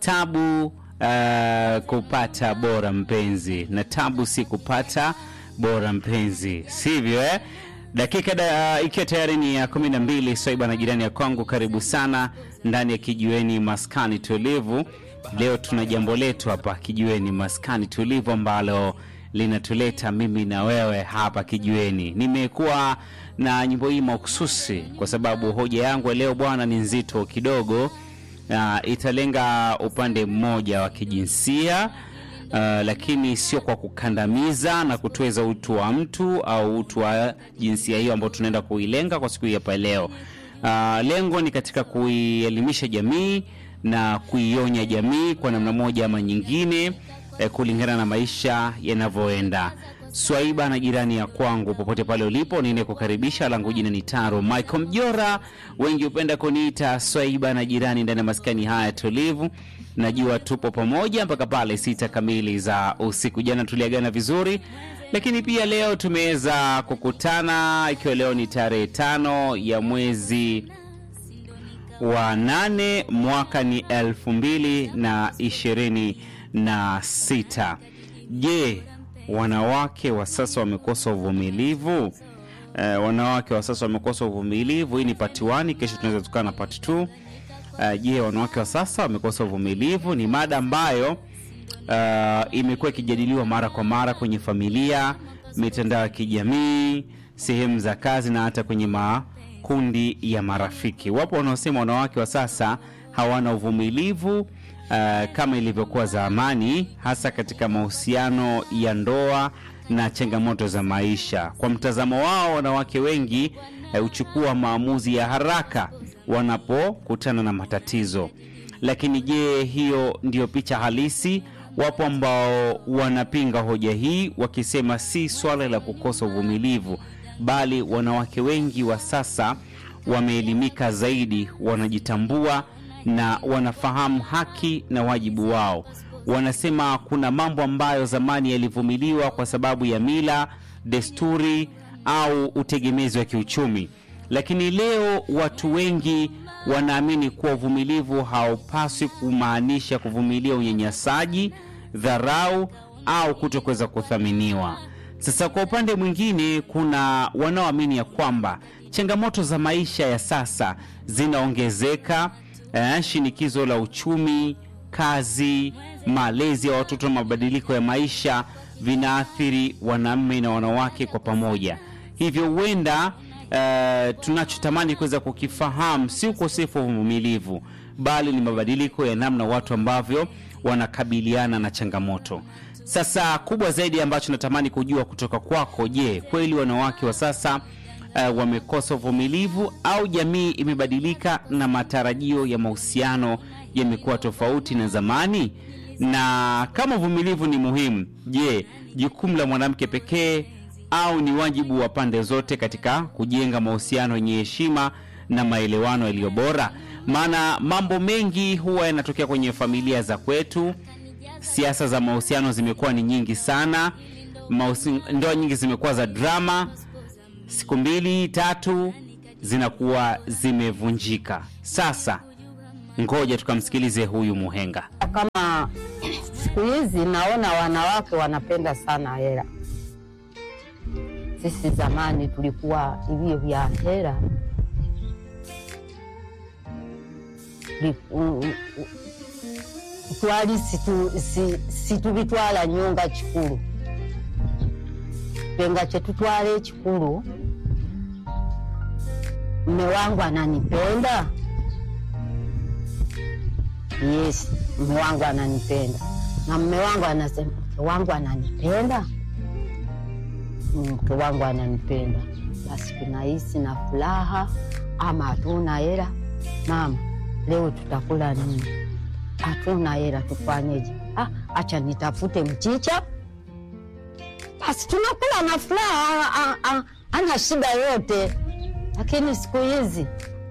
tabu uh, kupata bora mpenzi, na tabu si kupata bora mpenzi, sivyo eh? Dakika da, ikiwa tayari ni ya kumi na mbili. Swaiba na jirani ya kwangu, karibu sana ndani ya kijiweni maskani tulivu. Leo tuna jambo letu hapa kijiweni maskani tulivu ambalo linatuleta mimi na wewe hapa kijiweni. Nimekuwa na nyimbo hii mahususi kwa sababu hoja yangu ya leo bwana ni nzito kidogo. Uh, italenga upande mmoja wa kijinsia uh, lakini sio kwa kukandamiza na kutweza utu wa mtu au utu wa jinsia hiyo ambayo tunaenda kuilenga kwa siku hii hapa leo. Uh, lengo ni katika kuielimisha jamii na kuionya jamii kwa namna moja ama nyingine eh, kulingana na maisha yanavyoenda. Swaiba na jirani ya kwangu, popote pale ulipo, ninekukaribisha. Langu jina ni Taro Michael Mjora, wengi hupenda kuniita Swaiba na jirani ndani ya maskani haya tulivu. Najua tupo pamoja mpaka pale sita kamili za usiku. Jana tuliagana vizuri, lakini pia leo tumeweza kukutana, ikiwa leo ni tarehe tano ya mwezi wa nane mwaka ni elfu mbili na ishirini na sita. Je, wanawake wa sasa wamekosa uvumilivu? Eh, wanawake wa sasa wamekosa uvumilivu. Hii ni part 1, kesho tunaweza tukaa na part 2. Eh, je, wanawake wa sasa wamekosa uvumilivu? Ni mada ambayo uh, imekuwa ikijadiliwa mara kwa mara kwenye familia, mitandao ya kijamii, sehemu za kazi na hata kwenye makundi ya marafiki. Wapo wanaosema wanawake wa sasa hawana uvumilivu uh, kama ilivyokuwa zamani, hasa katika mahusiano ya ndoa na changamoto za maisha. Kwa mtazamo wao, wanawake wengi huchukua maamuzi ya haraka wanapokutana na matatizo. Lakini je, hiyo ndiyo picha halisi? Wapo ambao wanapinga hoja hii wakisema si swala la kukosa uvumilivu, bali wanawake wengi wa sasa wameelimika zaidi, wanajitambua na wanafahamu haki na wajibu wao. Wanasema kuna mambo ambayo zamani yalivumiliwa kwa sababu ya mila, desturi au utegemezi wa kiuchumi, lakini leo watu wengi wanaamini kuwa uvumilivu haupaswi kumaanisha kuvumilia unyanyasaji, dharau au kutokuweza kuthaminiwa. Sasa kwa upande mwingine, kuna wanaoamini ya kwamba changamoto za maisha ya sasa zinaongezeka, eh, shinikizo la uchumi, kazi, malezi ya watoto na mabadiliko ya maisha vinaathiri wanaume na wanawake kwa pamoja. Hivyo huenda Uh, tunachotamani kuweza kukifahamu si ukosefu wa uvumilivu, bali ni mabadiliko ya namna watu ambavyo wanakabiliana na changamoto. Sasa kubwa zaidi ambacho natamani kujua kutoka kwako, je, kweli wanawake wa sasa uh, wamekosa uvumilivu au jamii imebadilika na matarajio ya mahusiano yamekuwa tofauti na zamani? Na kama uvumilivu ni muhimu, je, jukumu la mwanamke pekee au ni wajibu wa pande zote katika kujenga mahusiano yenye heshima na maelewano yaliyo bora? Maana mambo mengi huwa yanatokea kwenye familia za kwetu. Siasa za mahusiano zimekuwa ni nyingi sana, Mahusi, ndoa nyingi zimekuwa za drama, siku mbili tatu zinakuwa zimevunjika. Sasa ngoja tukamsikilize huyu muhenga. Kama siku hizi naona wanawake wanapenda sana hela sisi zamani tulikuwa hivyo vya hera twali situbitwala si, si nyonga kikulu penga chetutwala ekikulu mme wangu ananipenda yes mme wangu ananipenda na mme wangu anasema mke wangu ananipenda mke wangu ananipenda, basi tunahisi na furaha. Ama hatuna hela, mama, leo tutakula nini? Hatuna hela, tufanyeje? Ah, acha nitafute mchicha, basi tunakula na furaha, ana shida yote. Lakini siku hizi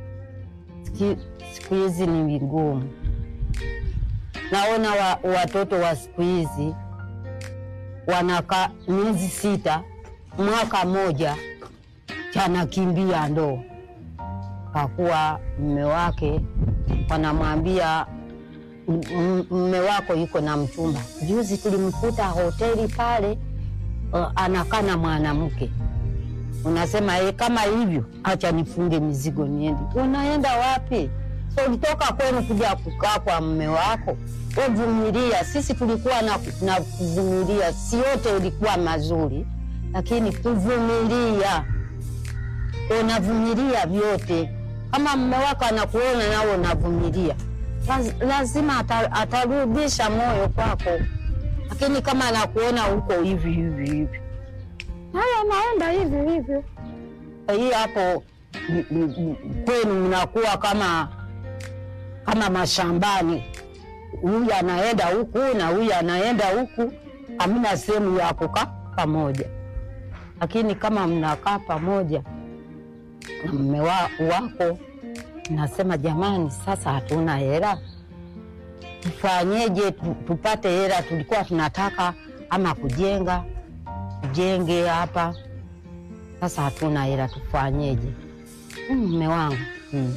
siku hizi ni vigumu. Naona wa, watoto wa siku hizi wanakaa miezi sita mwaka moja chanakimbia ndoo, kwa kuwa mme wake wanamwambia m- mme wako yuko na mchumba. Juzi tulimkuta hoteli pale, uh, anakaa na mwanamke. Unasema e, kama hivyo, acha nifunge mizigo niende. Unaenda wapi? So ulitoka kwenu kuja kukaa kwa mme wako, uvumilia. Sisi tulikuwa na, na kuvumilia, si yote ilikuwa mazuri, lakini kuvumilia, unavumilia vyote. Kama mme wako anakuona nawe unavumilia, laz- lazima ata, atarudisha moyo kwako, lakini kama anakuona huko hivi hivi hivi, haya naenda hivi hivi, hii hapo m- m- m- kwenu mnakuwa kama kama mashambani, huyu anaenda huku na huyu anaenda huku, hamna sehemu ya kukaa pamoja. Lakini kama mnakaa pamoja na mme wa, wako, nasema jamani, sasa hatuna hela, tufanyeje? tu- Tupate hela, tulikuwa tunataka ama kujenga, tujenge hapa, sasa hatuna hela, tufanyeje? Mm, Mme wangu mm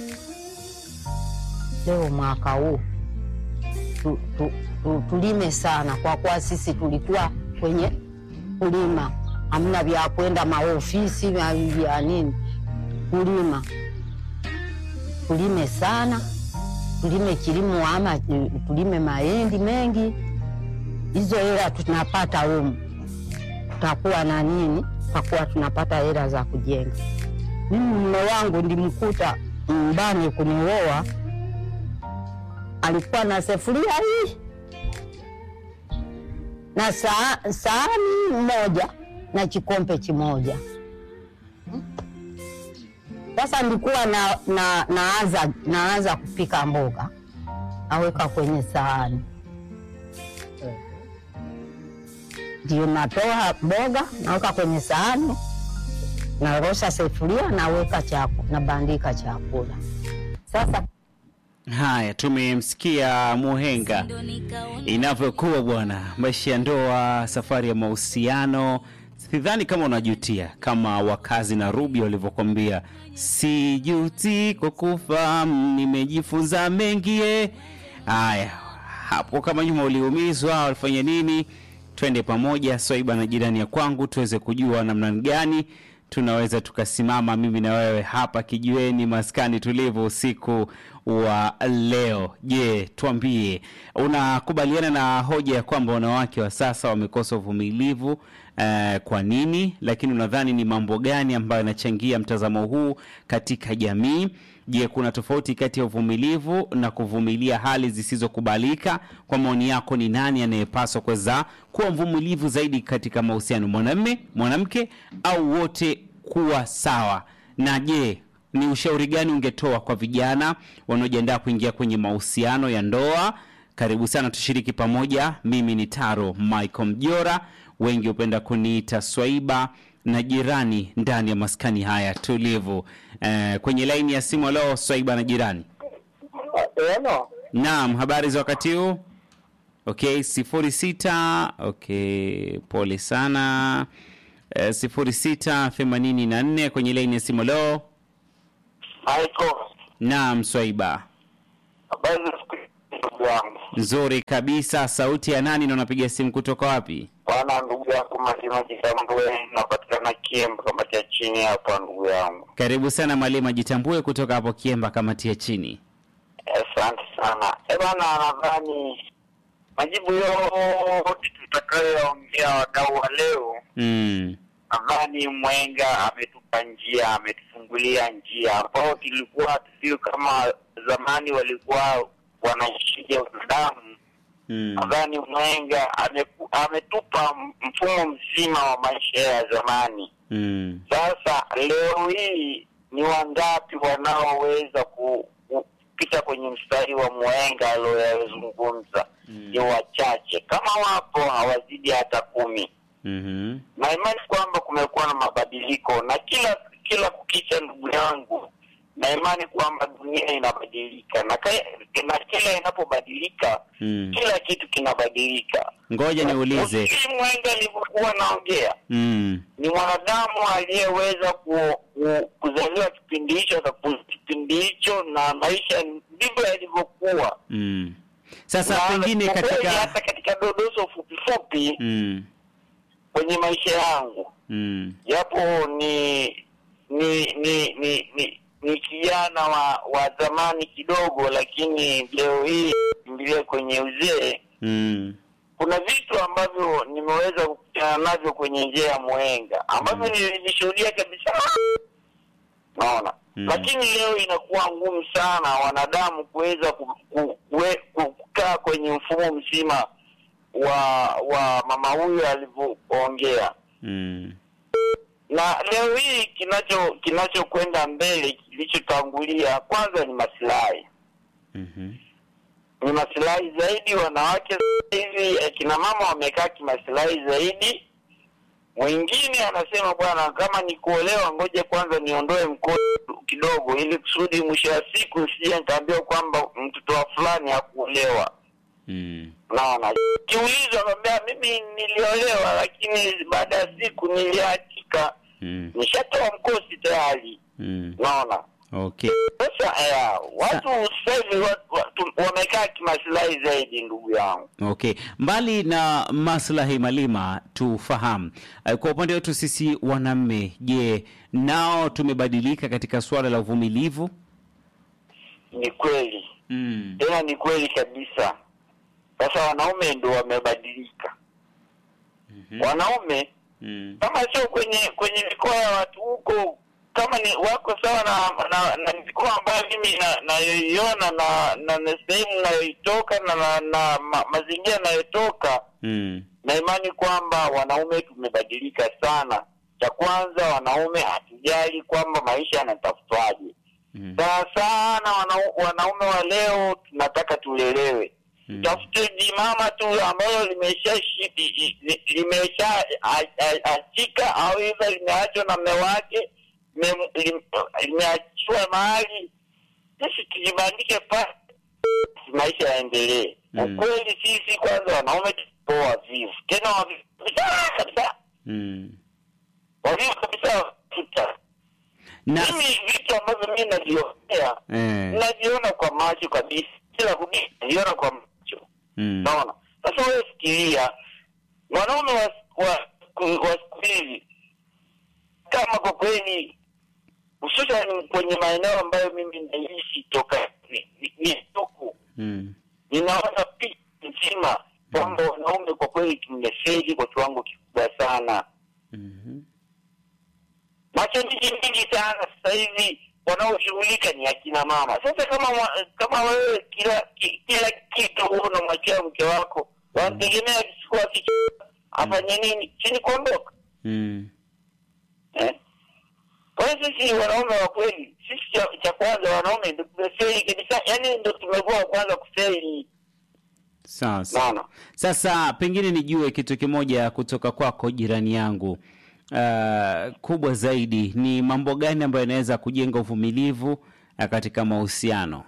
leo mwaka huu tu, tu, tu, tulime sana, kwa kuwa sisi tulikuwa kwenye kulima, hamna vya kwenda maofisi vya vya nini, kulima. Tulime sana, tulime kilimo ama eh, tulime mahindi mengi, hizo hela tunapata humu, tutakuwa na nini, tutakuwa tunapata hela za kujenga. Mimi mume wangu ndimkuta mbani kunioa alikuwa na sefuria hii na saa, sahani moja na kikombe kimoja. Sasa nilikuwa na, na, naanza, naanza kupika mboga naweka kwenye sahani, ndio natoa mboga naweka kwenye sahani, narosha sefuria naweka chaku, nabandika chakula sasa Haya, tumemsikia Muhenga inavyokuwa bwana, maisha ya ndoa, safari ya mahusiano. Sidhani kama unajutia kama wakazi na Ruby walivyokwambia, sijuti kwa kufahamu, nimejifunza mengi. eh." Haya, hapo kama nyuma uliumizwa, walifanya nini? Twende pamoja Swaiba na jirani ya kwangu tuweze kujua namna gani tunaweza tukasimama mimi na wewe hapa kijiweni maskani tulivu usiku wa leo. Je, tuambie, unakubaliana na hoja ya kwamba wanawake wa sasa wamekosa uvumilivu eh, kwa nini? Lakini unadhani ni mambo gani ambayo yanachangia mtazamo huu katika jamii? Je, kuna tofauti kati ya uvumilivu na kuvumilia hali zisizokubalika? Kwa maoni yako, ni nani anayepaswa kuweza kuwa mvumilivu zaidi katika mahusiano, mwanamme, mwanamke, au wote kuwa sawa? Na je, ni ushauri gani ungetoa kwa vijana wanaojiandaa kuingia kwenye mahusiano ya ndoa? Karibu sana, tushiriki pamoja. Mimi ni Taro Michael Mjora, wengi hupenda kuniita Swaiba na jirani ndani ya maskani haya tulivu. Eh, kwenye laini ya simu leo Swaiba na jirani. Eno, Naam, habari za wakati huu? Okay, sifuri sita. Okay, pole sana. Eh, sifuri sita themanini na nne kwenye laini ya simu leo. Michael, Naam, Swaiba. habari za siku hizi, ndugu yangu. Nzuri kabisa. Sauti ya nani na unapiga simu kutoka wapi? Bwana ndugu yako Malima Jitambue, napatikana Kiemba, kamati ya chini hapa, ndugu yangu. Karibu sana Malima Jitambue kutoka hapo Kiemba, kamati ya chini. Asante sana. Eh bwana, nadhani majibu yote tutakayoongea wadau wa leo, Mm. nadhani Mwenga ametupa njia, ametufungulia njia ambao tulikuwa tusio kama zamani walikuwa wanaishija wanadamu Mm. nadhani Mwenga ameku- ametupa mfumo mzima wa maisha ya zamani. Mm. Sasa leo hii ni wangapi wanaoweza ku- ku- kupita kwenye mstari wa Mwenga aliyoyazungumza? Mm. Ni wachache, kama wapo hawazidi hata kumi, Mhm. na imani kwamba kumekuwa na mabadiliko na kila kila kukicha, ndugu yangu, na imani kwamba dunia inabadilika na, ka- na kila inapobadilika Mm. kila kitu kinabadilika. Ngoja niulize. Ufikiri Mwenga alivyokuwa naongea Mm. ni mwanadamu aliyeweza ku, ku, kuzaliwa kipindi hicho akakuza kipindi hicho, na maisha ndivyo yalivyokuwa. Mm. Sasa Na pengine kwa kweli katika hata katika dodoso fupi fupi mm, kwenye maisha yangu mm, japo ni ni ni ni ni, ni kijana wa wa zamani kidogo, lakini leo hii kimbilia kwenye uzee. mm, Kuna vitu ambavyo nimeweza kukutana navyo kwenye njia ya mwenga ambavyo nilishuhudia kabisa, naona Mm. lakini leo inakuwa ngumu sana wanadamu kuweza ku, ku, kue- ku, kukaa kwenye mfumo mzima wa wa mama huyo alivyoongea mm, na leo hii kinacho kinachokwenda mbele kilichotangulia kwanza ni masilahi mhm, ni masilahi zaidi wanawake sasa hivi akina mama wamekaa kimasilahi zaidi mwingine anasema bwana kama ni kuolewa ngoja kwanza niondoe mkono kidogo ili kusudi mwisho wa siku nisije nikaambiwa kwamba mtoto wa fulani hakuolewa mm, naona kiulizwa akwambia mimi niliolewa lakini baada ya siku niliachika mm, nishatoa mkosi tayari mm. naona Okay. sasa eh, watu sasa hivi watu- watu wamekaa kimasilahi zaidi ndugu yangu Okay, mbali na maslahi Malima, tufahamu eh, kwa upande wetu sisi wanaume, je, nao tumebadilika katika suala la uvumilivu? ni kweli Mm. tena ni kweli kabisa sasa wanaume ndo wamebadilika wanaume Mm. kama sio kwenye kwenye mikoa ya watu huko kama ni wako sawa na na, na mikoa ambayo mimi na- nayoiona na na, na sehemu nayoitoka na, na, na ma, mazingira nayotoka Mm. na imani kwamba wanaume tumebadilika sana cha kwanza wanaume hatujali kwamba maisha yanatafutwaje Mm. sana sana wanau, wanaume wa leo tunataka tulelewe Mm. tafute jimama tu ambalo limesha shi- i- i- li- limesha a- a- achika au hivyo limeachwa na mme wake lime- lim- limeachiwa mahali sisi tujibandike pale maisha yaendelee Mm. ukweli sisi kwanza wanaume tupo wavivu tena wavivu kabisa kabisa Mm. wavivu kabisa tuta Na mimi vitu ambavyo mi navionea eh. naviona kwa macho kabisa kila kubii naviona kwa macho Mm. naona sasa wewe fikiria mwanaume wa wa wa siku hizi kama kwa kweli hususan kwenye maeneo ambayo mimi naishi toka ni- ni- ni huku Mm. ninaona picha nzima kwamba wanaume kwa kweli tumefeli kwa kiwango kikubwa sana Mhm. mashabiki mingi sana sasa hivi wanaoshughulika ni akina mama sasa kama mwa- kama wewe kila ki- kila kitu huo unamwachia mke wako wanategemea siku aki afanye nini chini kuondoka Mm. eh? kwa hiyo sisi wanaume wa kweli sisi cha, cha kwanza wanaume ndo tumefeli kabisa yani ndo tumekuwa wa kwanza kufeli Sawa sawa. naona Sasa pengine nijue kitu kimoja kutoka kwako jirani yangu. Uh, kubwa zaidi ni mambo gani ambayo yanaweza kujenga uvumilivu uh, katika mahusiano?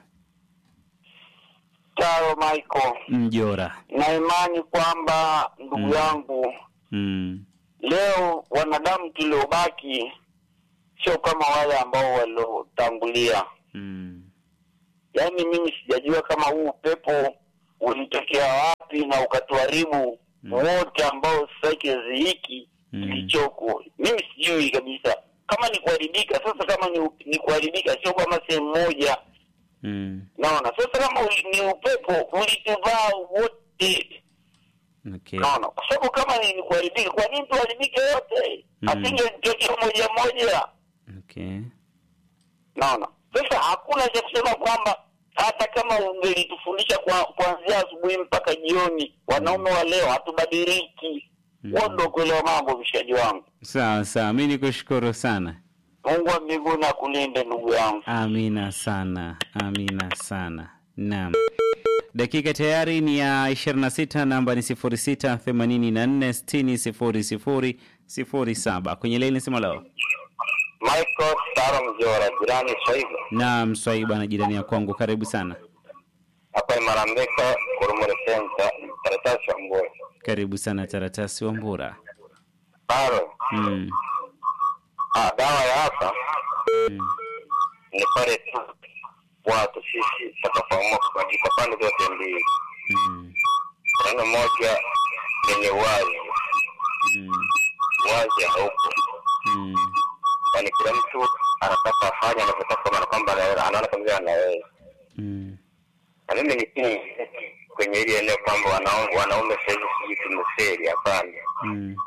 taro michael Mjora. na imani kwamba ndugu Mm. yangu Mm. leo wanadamu tuliobaki sio kama wale ambao waliotangulia Mm. yaani mimi sijajua kama huu upepo ulitokea wapi na ukatuharibu Mm. wote ambao sasa kizazi hiki Mm. kilichoko mimi sijui kabisa kama ni kuharibika sasa kama ni, ni kuharibika sio kama sehemu moja Mm. naona sasa kama uli- ni upepo ulituvaa wote Okay. naona kwa sababu kama ni, ni kuharibika kwa nini tuharibike wote Mm. asingetokea moja moja Okay. naona sasa hakuna cha kusema kwamba hata kama ungelitufundisha kwa kuanzia asubuhi mpaka jioni wanaume wa leo hatubadiliki Mm. huo ndo kuelewa mambo mshaji wangu Sawa sawa, mi nikushukuru sana. mungu wa mbinguni akulinde ndugu yangu Amina sana, amina sana. Naam, dakika tayari ni ya 26, namba ni 06 84 60 00 07. Kwenye laini sema leo. michael saro mjora jirani swaiva Naam, Swaiba na jirani ya kwangu, karibu sana. hapa imarambeka kurumure senta karatasi ya mgoe Karibu sana Taratasi wa Mbura. saro Mm. ah, dawa ya hapa Mm. ni pale tu watu sisi tutafahamua kubadilika pande zote mbili Mm. neno moja lenye wazi, Mm. wazi haupo, Mm. yaani kila mtu anataka afanye anavyotaka, maana kwamba ana- anaona kama vile anaweza. Mm. Na mimi ni chini kwenye hili eneo kwamba wanaume wanaume sahizi sijui tumeferi. Hapana, Mm.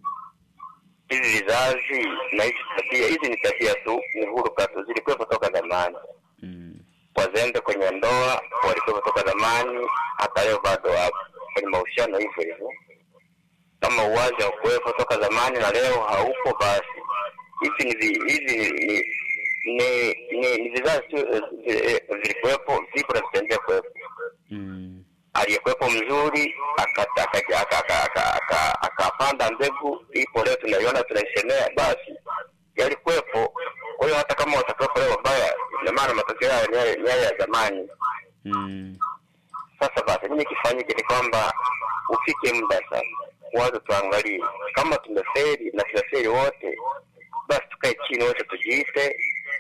hizi vizazi na hizi tabia, hizi ni tabia tu, ni huruka tu, zilikuwepo toka zamani. Mm. Wazembe kwenye ndoa walikuwepo toka zamani, hata leo bado wapo kwenye mahusiano hivyo hivyo. Kama uwazi haukuwepo toka zamani na leo haupo, basi hizi ni vi- hizi ni ni ni, ni vizazi tu eh, eh, vilikuwepo, vipo na vitaendelea kuwepo. Mm. Aliyekuwepo mzuri akata- aka- aka- aka- aka- aka- akapanda mbegu, ipo leo tunaiona, tunaisemea, basi yalikuwepo. Kwa hiyo hata kama watakuwepo leo wabaya, ina maana matokeo hayo ni yale ni yale ya zamani. Mm. Sasa basi nini kifanyike? Ni kwamba ufike muda sasa, wazo tuangalie kama tumeferi na tunaferi wote, basi tukae chini wote, tujiite,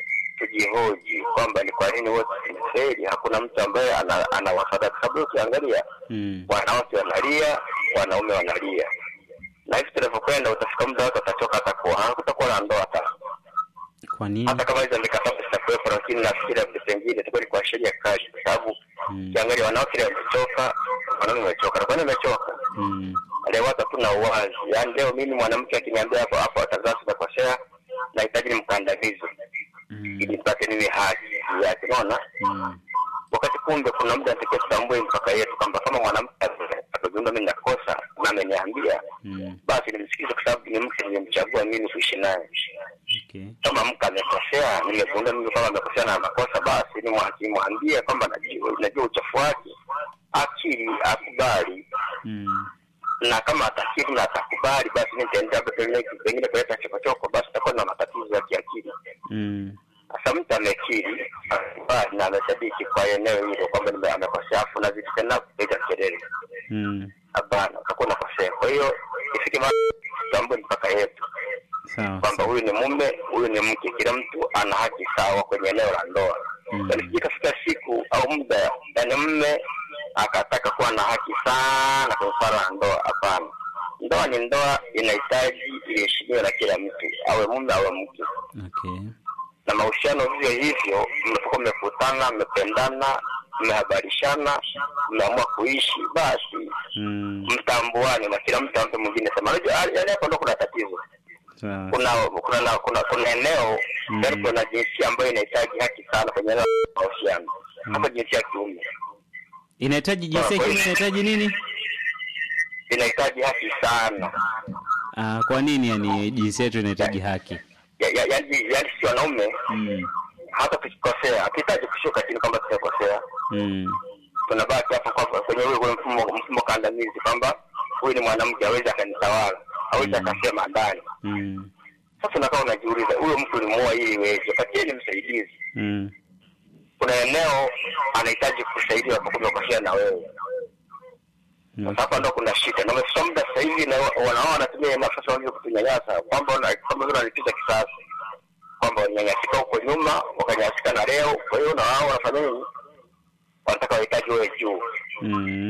tujihoji kwamba ni kwa nini wote tumeferi. Hakuna mtu ambaye ana, ana wasada, kwa sababu ukiangalia Mm. wanawake wanalia, wanaume wanalia, na hivi tunavyokwenda, utafika muda watu watachoka, atakuwa hakutakuwa na ndoa hata Kwa nini? hata kama hizo mikataba zitakuwepo, lakini nafikiri vitu pengine itakuwa ni kwa sheria kali, kwa sababu Mm. ukiangalia wanawake leo wamechoka, wanaume wamechoka. Na kwa nini wamechoka? Mm. Leo watu hatuna uwazi. Yaani leo mimi mwanamke akiniambia hapo hapo watazaa sitakosea, nahitaji nimkandamize Mm. ili nipate mimi haki yake, unaona? Mm. Wakati kumbe kuna muda natakiwa tutambue mpaka yetu kwamba kama mwanamke atazungumza mimi nakosa na ameniambia, Mm. basi nimsikize, kwa sababu ni mke nimemchagua mimi kuishi naye Okay. kama mke amekosea, nimegundua mimi kwamba amekosea na makosa, basi nimwambie kwamba najua, najua uchafu wake, akili akubali, Mm. na kama atakiri na atakubali, basi mimi nitaendelea pengine pengine kuleta chokochoko, basi takuwa na matatizo ya kiakili. Mm. Sasa mtu amekiri akubali na amesadiki kwa eneo hilo kwamba nime- amekosea, afu nazidi tena kupiga kelele, Mm. hapana, utakuwa unakosea. Kwa hiyo ifike mahali tutambue mpaka yetu Sawa. kwamba huyu ni mume, huyu ni mke, kila mtu ana haki sawa kwenye eneo la ndoa. Mm. Yaani sije ikafika siku au muda, yani mume akataka kuwa na haki sana kwenye swala la ndoa. Hapana, ndoa ni ndoa, inahitaji iheshimiwe na kila mtu, awe mume awe mke, Okay. na mahusiano vivyo hivyo. Mnapokuwa mmekutana, mmependana, mmehabarishana, mmeamua kuishi, basi Mm. mtambuane na kila mtu ampe mwingine sema. Unajua, yaani hapo ndo kuna tatizo Sawa. kuna kuna na- kuna kuna eneo Mm. yaani kuna jinsia ambayo inahitaji haki sana kwenye eneo la mahusiano hasa jinsia ya kiume Inahitaji jinsia ya kiume inahitaji nini? inahitaji haki sana Ah, kwa nini yani jinsia yetu inahitaji haki? Ya- ya- yaani yaani si wanaume Mm. hata tukikosea hatuhitaji kushuka chini kwamba tumekosea Mm. tunabaki hapo kwa- kwenye ule ule mfumo mfumo kandamizi kwamba huyu ni mwanamke hawezi akanitawala hawezi Mm. akasema ndani Mm. sasa unakaa unajiuliza huyo mtu ulimuoa ili iweje patieni msaidizi Mm. kuna eneo anahitaji kusaidiwa kwa kumekosea na wewe Mm. hapa ndo kuna shida na umefika muda sasa hivi na wanaona wanatumia nafasi wanaweza kutunyanyasa kwamba wana- kama vile wanalipiza kisasi kwamba wanyanyasika huko nyuma wakanyanyasika na leo kwa hiyo na wao wanafanya nini wanataka wahitaji wewe juu Mm.